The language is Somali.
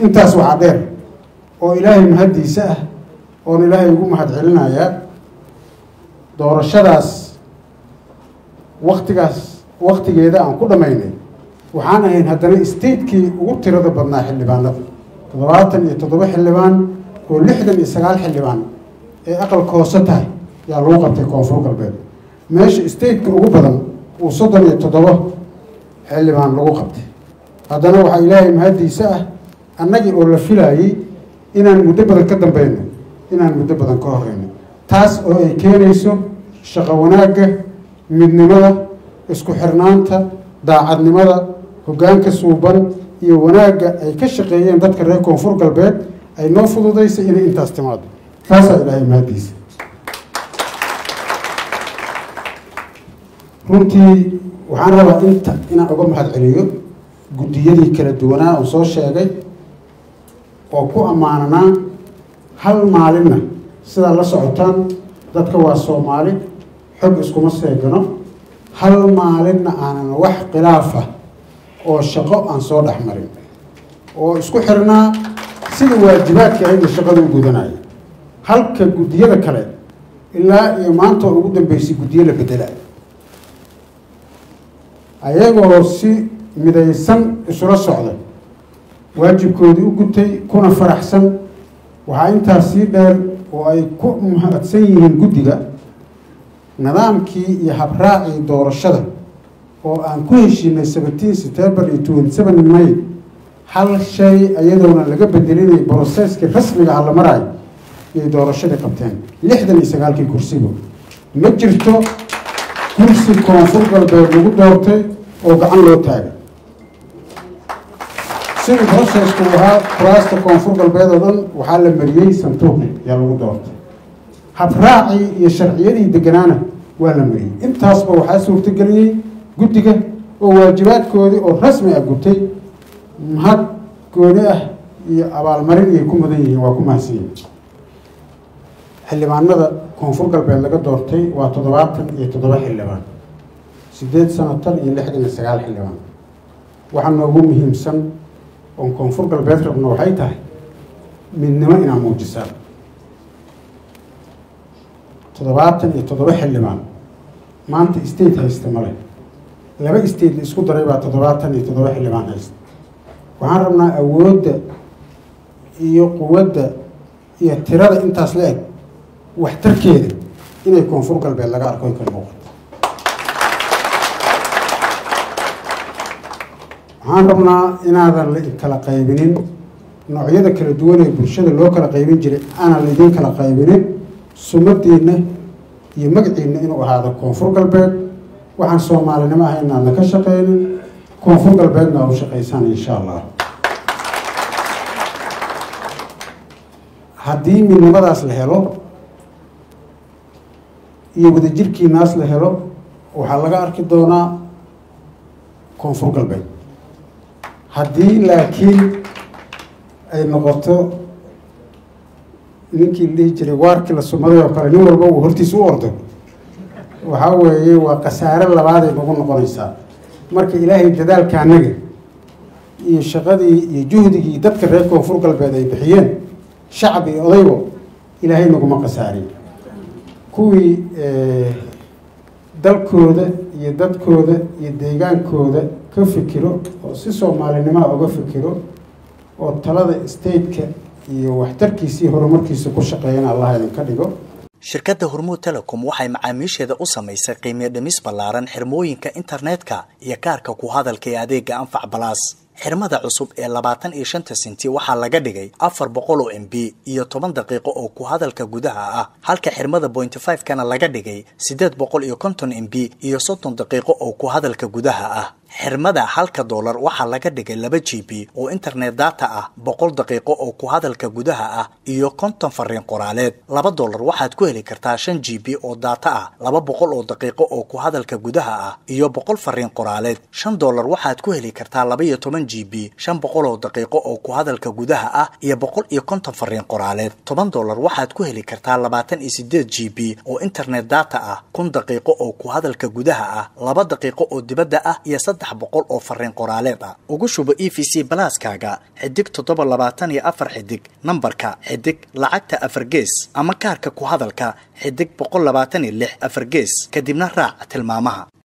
intaas waxaa dheer oo ilaahay mahaddiisa ah oon ilaahay ugu mahad celinayaa doorashadaas waktigaas waktigeeda aan ku dhammaynay waxaan ahayn haddana statekii ugu tirada badnaa xildhibaanada toddobaatan iyo toddoba xildhibaan oo lixdan iyo sagaal xildhibaan ee aqalka hoose tahay yaa lagu qabtay koonfur galbeed meesha stateka ugu badan uu soddon iyo toddoba xildhibaan lagu qabtay haddana waxaa ilaahay mahaddiisa ah annagii oo la filaayey inaan muddo badan ka dambeyno inaan muddo badan ka horeyno taas oo ay keenayso shaqo wanaagga midnimada isku xirnaanta daacadnimada hoggaanka suuban iyo wanaagga ay ka shaqeeyeen dadka reer koonfur galbeed ay noo fududaysay inay intaas timaado taasaa ilaahay mahaddiisa runtii waxaan rabaa inta inaan uga mahad celiyo guddiyadii kala duwanaa oo soo sheegay oo ku ammaananaa hal maalinna sidaa la socotaan dadka waa soomaali xog iskuma seegano hal maalinna aanan wax khilaaf ah oo shaqo aan soo dhex marin oo isku xirnaa sida waajibaadka ahayd shaqada u gudanaya halka guddiyada kale ilaa iyo maanta oo ugu dambeysay guddiyo la bedelayo ayagoo si midaysan isula socday waajibkoodii u gutay kuna faraxsan waxaa intaas sii dheer oo ay ku mahadsan yihiin guddiga nidaamkii iyo habraacii doorashada oo aan ku heshiinay seventeen september iyo twenty seven may hal shay iyadoona laga bedelinay broseskii rasmiga ah la maraayo iyay doorashadii qabteen lixdan iyo sagaalkii kursigo ma jirto kursi koonfur galbeed lagu doortay oo gacan loo taagay sidii brosesku ahaa kuraasta koonfur galbeed oo dhan waxaa la mariyey santuuq yaa lagu doortay habraacii iyo sharciyadii deganaana waa la mariyey intaasba waxaa suurtageliyey guddiga oo waajibaadkoodii oo rasmi ah gutay mahad gooni ah iyo abaalmarin iyay ku mudan yihiin waa ku mahadsanyihin xildhibaanada koonfur galbeed laga doortay waa toddobaatan iyo toddoba xildhibaan sideed sanatar iyo lixdan iyo sagaal xildhibaan waxaa noogu muhiimsan oon koonfur galbeed rabno waxay tahay midnimo inaa muujisaan toddobaatan iyo toddoba xildhibaan maanta state haysta male laba state la isku daray baa toddobaatan iyo toddoba xildhibaan haysta waxaan rabnaa awoodda iyo quwadda iyo tirada intaas la eg waxtarkeeda inay koonfur galbeed laga arko ay ka muuqato waxaan rabnaa inaadan la kala qaybinin noocyada kala duwan ee bulshada loo kala qaybin jiray aanan laydin kala qaybinin sumadiinna iyo magaciinna inuu ahaado koonfur galbeed waxaan soomaalinimo ahay inaadna ka shaqeynin koonfur galbeedna aa u shaqaysaan insha allah haddii midnimadaas la helo iyo wadajirkiinaas la helo waxaa laga arki doonaa koonfur galbeed haddii laakiin ay noqoto ninkii la dhihi jiray waarkii la sumaday oo kale nin walba uu hortiis u ordo waxaa weeye waa khasaare labaaday nagu noqonaysaa marka ilaahay dadaalka annaga iyo shaqadii iyo juhdigii dadka reer koonfur galbeed ay bixiyeen shacab iyo odaybo ilaahay naguma khasaarin kuwii dalkooda iyo dadkooda iyo deegaankooda ka fikiro oo si soomaalinimoa uga fikiro oo talada stateka iyo waxtarkiisii horumarkiisa ku shaqeeyana allah idinka dhigo shirkadda hormuud telecom waxay macaamiisheeda u samaysay qiimiyo dhimis ballaaran xirmooyinka internetka iyo kaarka ku hadalka ee adeega anfac balaas xirmada cusub ee labaatan iyo shanta senti waxaa laga dhigay afar boqol oo m b iyo toban daqiiqo oo ku hadalka gudaha ah halka xirmada pointy five kana laga dhigay siddeed boqol iyo konton m b iyo soddon daqiiqo oo ku hadalka gudaha ah xirmada halka doolar waxaa laga dhigay laba g b oo internet data ah boqol daqiiqo oo ku hadalka gudaha ah iyo konton fariin qoraaleed laba doolar waxaad ku heli kartaa shan g b oo data ah laba boqol oo daqiiqo oo ku hadalka gudaha ah iyo boqol fariin qoraaleed shan doolar waxaad ku heli kartaa laba iyo toban g b shan boqol oo daqiiqo oo ku hadalka gudaha ah iyo boqol iyo konton fariin qoraaleed toban doolar waxaad ku heli kartaa labaatan iyo sideed g b oo internet data ah kun daqiiqo oo ku hadalka gudaha ah laba daqiiqo oo dibadda ah iyo saddex boqol oo fariin qoraaleed ah ugu shubo e v c balaaskaaga xidig toddoba labaatan iyo afar xidig nambarka xidig lacagta afar gees ama kaarka ku hadalka xidig boqol labaatan iyo lix afar gees kadibna raac tilmaamaha